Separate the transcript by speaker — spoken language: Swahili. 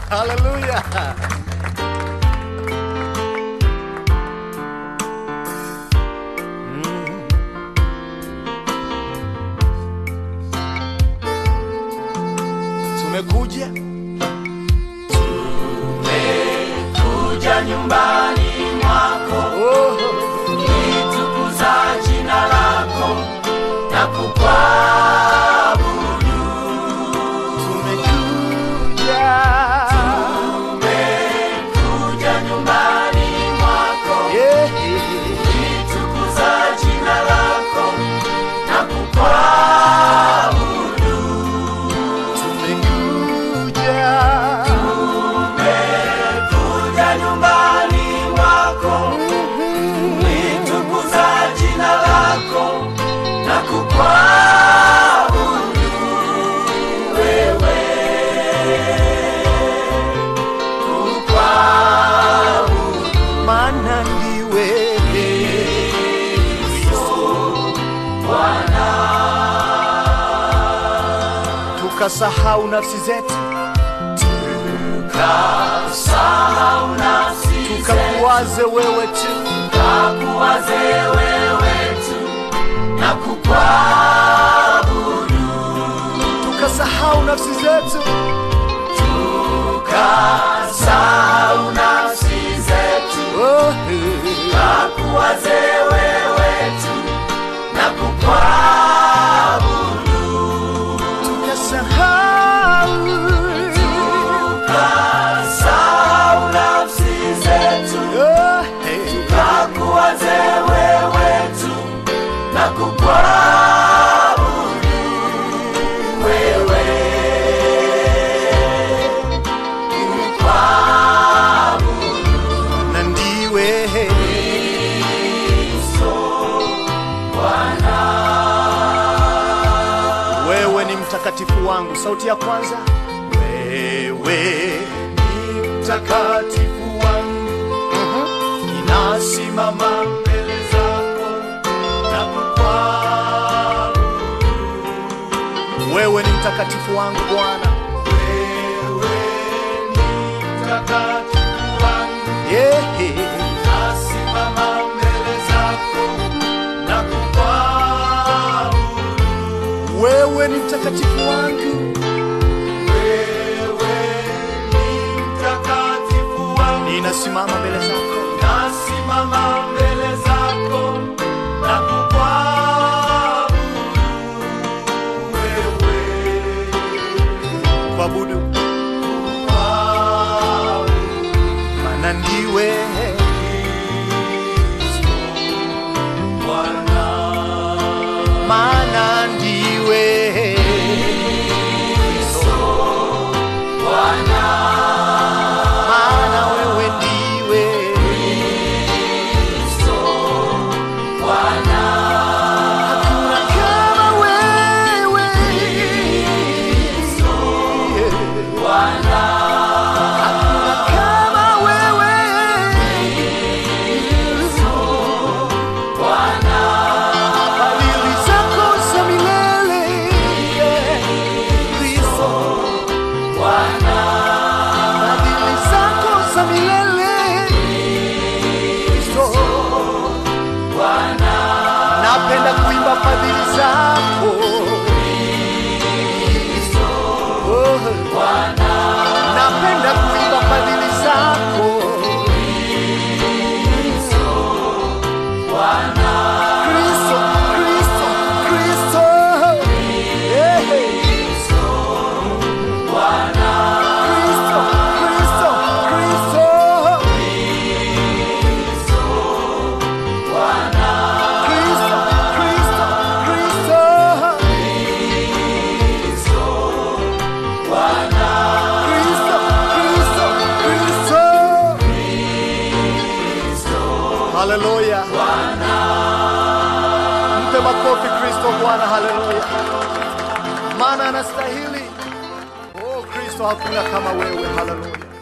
Speaker 1: Haleluya. Tumekuja
Speaker 2: kuja nyumbani mwako
Speaker 1: oh,
Speaker 2: litukuza jina lako na kukuabudu
Speaker 1: tumekuja
Speaker 2: kuja nyumbani mwako
Speaker 1: yeah.
Speaker 2: litukuza jina lako na kukuabudu
Speaker 1: Tumekuja
Speaker 2: kuja nyumbani mwako litukuza jina lako na kukuabudu wewe kukuabudu
Speaker 1: maana ndiwe tukasahau nafsi zetu
Speaker 2: sahau nafsi
Speaker 1: tukakuwaze wewe tu
Speaker 2: kakuwaze wewe tu na kukuabudu
Speaker 1: tukasahau nafsi zetu
Speaker 2: kasahau nafsi zetu
Speaker 1: oh,
Speaker 2: kakuwaze wewe tu na kukuabudu
Speaker 1: tukasahau
Speaker 2: kasahau nafsi zetu
Speaker 1: oh,
Speaker 2: kakuwaze wewe tu na kukuabudu wewe kukuabudu
Speaker 1: na ndiwe wewe ni mtakatifu wangu sauti ya kwanza wewe ni mtakatifu wangu ninasimama mbele zako na kukuabudu wewe ni mtakatifu wangu bwana wewe ni mtakatifu wangu yeah. nasimama mbele zako na kukuabudu wewe ni mtakatifu wangu wewe ni mtakatifu wangu ninasimama mbele zako nasimama mbele zako na kukuabudu wewe kuabudu maana ndiwe maana ndiwe maana wewe ndiwe hakuna kama wewe hakuna kama wewe fadhili zako za milele Kristo fadhili zako za milele Kristo napenda kuimba fadhili zako Oh. napenda kuimba fadhili zako Kristo, Kristo, Kristo. Yeah. Kristo, Kristo, Kristo. Kristo, Kristo, Kristo. Kristo, Kristo, Kristo. Haleluya. Mpe makofi Kristo Bwana, haleluya. Maana anastahili. Oh Kristo, hakuna kama wewe, haleluya.